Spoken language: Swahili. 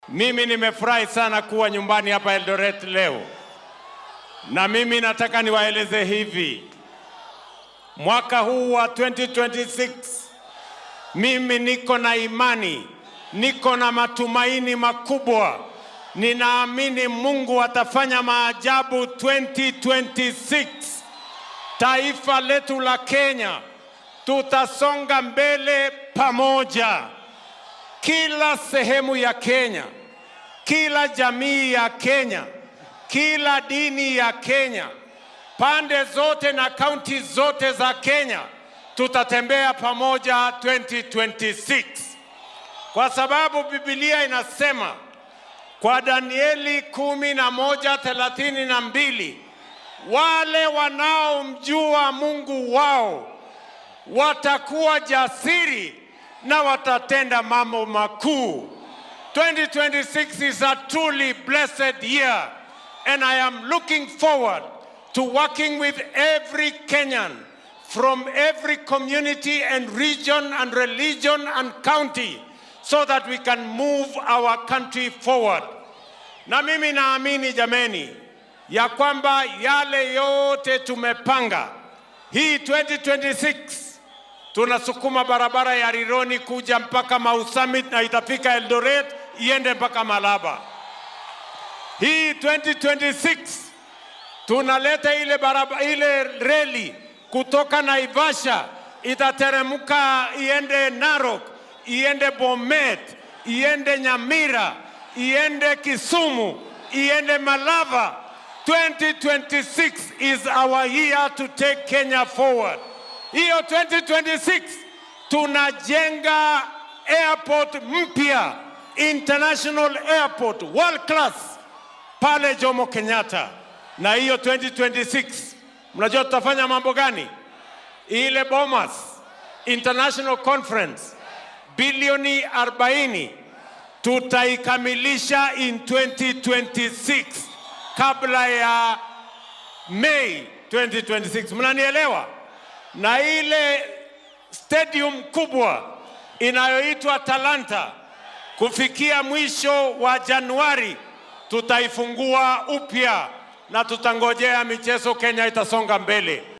Mimi nimefurahi sana kuwa nyumbani hapa Eldoret leo, na mimi nataka niwaeleze hivi, mwaka huu wa 2026 mimi niko na imani, niko na matumaini makubwa. Ninaamini Mungu atafanya maajabu 2026. Taifa letu la Kenya tutasonga mbele pamoja. Kila sehemu ya Kenya, kila jamii ya Kenya, kila dini ya Kenya, pande zote na kaunti zote za Kenya tutatembea pamoja 2026, kwa sababu Biblia inasema kwa Danieli kumi na moja thelathini na mbili wale wanaomjua Mungu wao watakuwa jasiri na watatenda mambo makuu. 2026 is a truly blessed year and I am looking forward to working with every Kenyan from every community and region and religion and county so that we can move our country forward. Na mimi naamini jameni ya kwamba yale yote tumepanga hii 2026 tunasukuma barabara ya Rironi kuja mpaka Mau Summit na itafika Eldoret iende mpaka Malaba. Hii 2026 tunaleta ile barabara, ile reli kutoka Naivasha itateremka iende Narok, iende Bomet, iende Nyamira, iende Kisumu, iende Malava. 2026 is our year to take Kenya forward. Hiyo 2026 tunajenga airport mpya, international airport world class pale Jomo Kenyatta, na hiyo 2026 mnajua tutafanya mambo gani? Ile Bomas International Conference bilioni 40 tutaikamilisha in 2026 kabla ya Mei 2026. Mnanielewa? na ile stadium kubwa inayoitwa Talanta kufikia mwisho wa Januari tutaifungua upya na tutangojea michezo Kenya itasonga mbele.